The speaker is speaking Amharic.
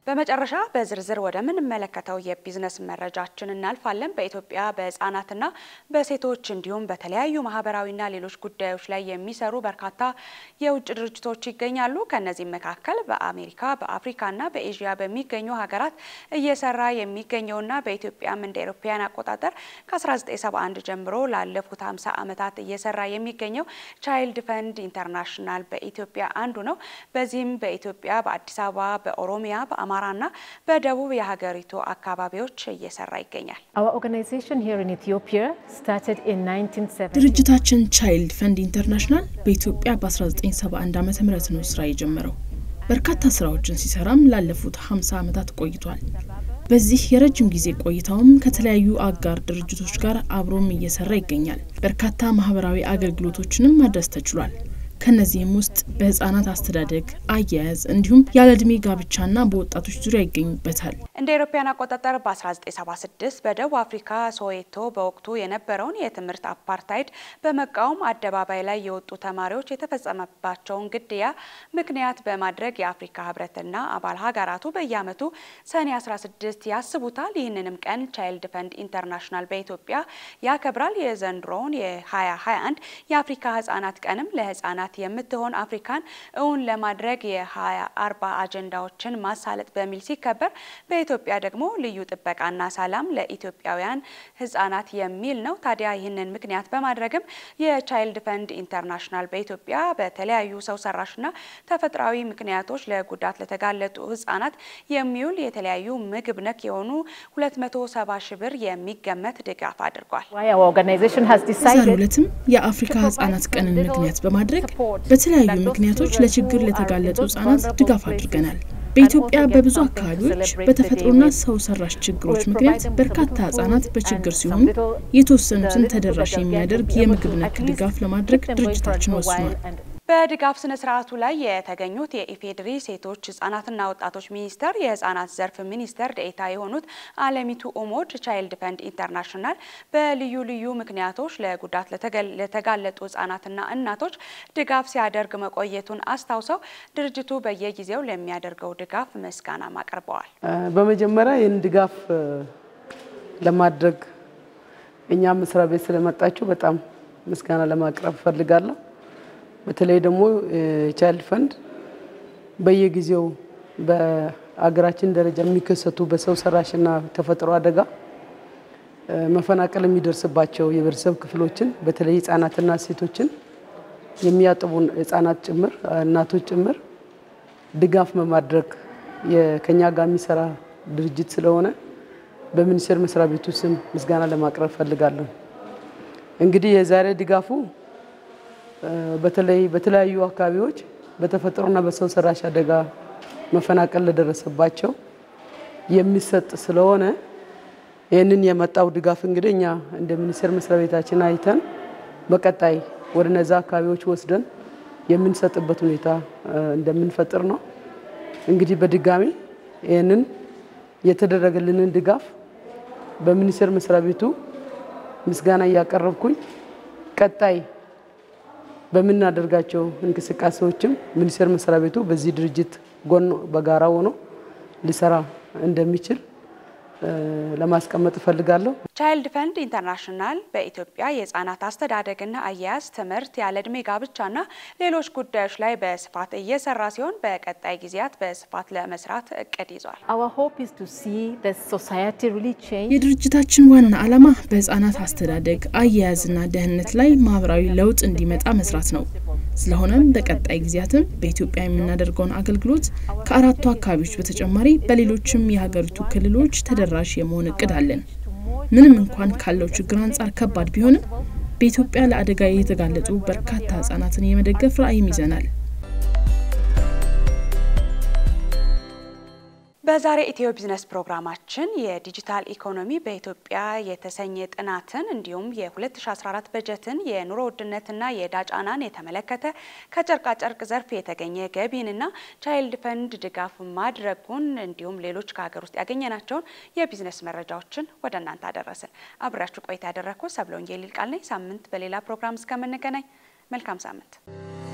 በመጨረሻ በዝርዝር ወደምንመለከተው የቢዝነስ መረጃችን እናልፋለን። በኢትዮጵያ በህጻናትና በሴቶች እንዲሁም በተለያዩ ማህበራዊና ሌሎች ጉዳዮች ላይ የሚሰሩ በርካታ የውጭ ድርጅቶች ይገኛሉ። ከነዚህም መካከል በአሜሪካ በአፍሪካና በኤዥያ በሚገኙ ሀገራት እየሰራ የሚገኘውና በኢትዮጵያም እንደ አውሮፓውያን አቆጣጠር ከ1971 ጀምሮ ላለፉት 50 ዓመታት እየሰራ የሚገኘው ቻይልድ ፈንድ ኢንተርናሽናል በኢትዮጵያ አንዱ ነው። በዚህም በኢትዮጵያ በአዲስ አበባ፣ በኦሮሚያ፣ በአማራና በደቡብ የሀገሪቱ አካባቢዎች እየሰራ ይገኛል። ድርጅታችን ቻይልድ ፈንድ ኢንተርናሽናል በኢትዮጵያ በ1971 ዓ ም ነው ስራ የጀመረው። በርካታ ስራዎችን ሲሰራም ላለፉት 50 ዓመታት ቆይቷል። በዚህ የረጅም ጊዜ ቆይታውም ከተለያዩ አጋር ድርጅቶች ጋር አብሮም እየሰራ ይገኛል። በርካታ ማህበራዊ አገልግሎቶችንም ማድረስ ተችሏል። ከነዚህም ውስጥ በህጻናት አስተዳደግ፣ አያያዝ እንዲሁም ያለ እድሜ ጋብቻና በወጣቶች ዙሪያ ይገኙበታል። እንደ አውሮፓውያን አቆጣጠር በ1976 በደቡብ አፍሪካ ሶዌቶ በወቅቱ የነበረውን የትምህርት አፓርታይድ በመቃወም አደባባይ ላይ የወጡ ተማሪዎች የተፈጸመባቸውን ግድያ ምክንያት በማድረግ የአፍሪካ ህብረትና አባል ሀገራቱ በየዓመቱ ሰኔ 16 ያስቡታል። ይህንንም ቀን ቻይልድ ፈንድ ኢንተርናሽናል በኢትዮጵያ ያከብራል። የዘንድሮውን የ2021 የአፍሪካ ህጻናት ቀንም ለህጻናት የምትሆን አፍሪካን እውን ለማድረግ የ2040 አጀንዳዎችን ማሳለጥ በሚል ሲከበር በኢትዮጵያ ደግሞ ልዩ ጥበቃና ሰላም ለኢትዮጵያውያን ህጻናት የሚል ነው። ታዲያ ይህንን ምክንያት በማድረግም የቻይልድ ፈንድ ኢንተርናሽናል በኢትዮጵያ በተለያዩ ሰው ሰራሽና ተፈጥሯዊ ምክንያቶች ለጉዳት ለተጋለጡ ህጻናት የሚውል የተለያዩ ምግብ ነክ የሆኑ 270 ሺህ ብር የሚገመት ድጋፍ አድርጓል። በዛሬው ዕለትም የአፍሪካ ህጻናት ቀንን ምክንያት በማድረግ በተለያዩ ምክንያቶች ለችግር ለተጋለጡ ህጻናት ድጋፍ አድርገናል። በኢትዮጵያ በብዙ አካባቢዎች በተፈጥሮና ሰው ሰራሽ ችግሮች ምክንያት በርካታ ህጻናት በችግር ሲሆኑ የተወሰኑትን ተደራሽ የሚያደርግ የምግብ ነክ ድጋፍ ለማድረግ ድርጅታችን ወስኗል። በድጋፍ ስነ ስርዓቱ ላይ የተገኙት የኢፌዴሪ ሴቶች ህጻናትና ወጣቶች ሚኒስቴር የህጻናት ዘርፍ ሚኒስትር ዴኤታ የሆኑት አለሚቱ ኡሞድ ቻይልድ ፈንድ ኢንተርናሽናል በልዩ ልዩ ምክንያቶች ለጉዳት ለተጋለጡ ህጻናትና እናቶች ድጋፍ ሲያደርግ መቆየቱን አስታውሰው ድርጅቱ በየጊዜው ለሚያደርገው ድጋፍ ምስጋናም አቅርበዋል። በመጀመሪያ ይህን ድጋፍ ለማድረግ እኛ መስሪያ ቤት ስለመጣችሁ በጣም ምስጋና ለማቅረብ እፈልጋለሁ። በተለይ ደግሞ ቻይልድ ፈንድ በየጊዜው በአገራችን ደረጃ የሚከሰቱ በሰው ሰራሽና ተፈጥሮ አደጋ መፈናቀል የሚደርስባቸው የህብረተሰብ ክፍሎችን በተለይ ህጻናትና ሴቶችን የሚያጥቡ ህጻናት ጭምር እናቶች ጭምር ድጋፍ በማድረግ ከኛ ጋር የሚሰራ ድርጅት ስለሆነ በሚኒስቴር መስሪያ ቤቱ ስም ምስጋና ለማቅረብ ፈልጋለሁ። እንግዲህ የዛሬ ድጋፉ በተለይ በተለያዩ አካባቢዎች በተፈጥሮና በሰው ሰራሽ አደጋ መፈናቀል ለደረሰባቸው የሚሰጥ ስለሆነ ይህንን የመጣው ድጋፍ እንግዲህ እኛ እንደ ሚኒስቴር መስሪያ ቤታችን አይተን በቀጣይ ወደ ነዛ አካባቢዎች ወስደን የምንሰጥበት ሁኔታ እንደምንፈጥር ነው። እንግዲህ በድጋሚ ይህንን የተደረገልንን ድጋፍ በሚኒስቴር መስሪያ ቤቱ ምስጋና እያቀረብኩኝ ቀጣይ በምናደርጋቸው እንቅስቃሴዎችም ሚኒስቴር መስሪያ ቤቱ በዚህ ድርጅት ጎን በጋራ ሆኖ ሊሰራ እንደሚችል ለማስቀመጥ እፈልጋለሁ። ቻይልድ ፈንድ ኢንተርናሽናል በኢትዮጵያ የህጻናት አስተዳደግና አያያዝ፣ ትምህርት፣ ያለ እድሜ ጋብቻና ሌሎች ጉዳዮች ላይ በስፋት እየሰራ ሲሆን በቀጣይ ጊዜያት በስፋት ለመስራት እቅድ ይዟል። የድርጅታችን ዋና ዓላማ በህጻናት አስተዳደግ አያያዝና ደህንነት ላይ ማህበራዊ ለውጥ እንዲመጣ መስራት ነው። ስለሆነም በቀጣይ ጊዜያትም በኢትዮጵያ የምናደርገውን አገልግሎት ከአራቱ አካባቢዎች በተጨማሪ በሌሎችም የሀገሪቱ ክልሎች ተደራሽ የመሆን እቅድ አለን። ምንም እንኳን ካለው ችግር አንጻር ከባድ ቢሆንም በኢትዮጵያ ለአደጋ የተጋለጡ በርካታ ህጻናትን የመደገፍ ራዕይም ይዘናል። በዛሬ ኢትዮ ቢዝነስ ፕሮግራማችን የዲጂታል ኢኮኖሚ በኢትዮጵያ የተሰኘ ጥናትን እንዲሁም የ2014 በጀትን የኑሮ ውድነትና የዕዳ ጫናን የተመለከተ ከጨርቃጨርቅ ዘርፍ የተገኘ ገቢንና ቻይልድ ፈንድ ድጋፍ ማድረጉን እንዲሁም ሌሎች ከሀገር ውስጥ ያገኘናቸውን የቢዝነስ መረጃዎችን ወደ እናንተ አደረስን። አብሬያችሁ ቆይታ ያደረግኩ ሰብለ ወንጌል ይልቃል ነኝ። ሳምንት በሌላ ፕሮግራም እስከምንገናኝ መልካም ሳምንት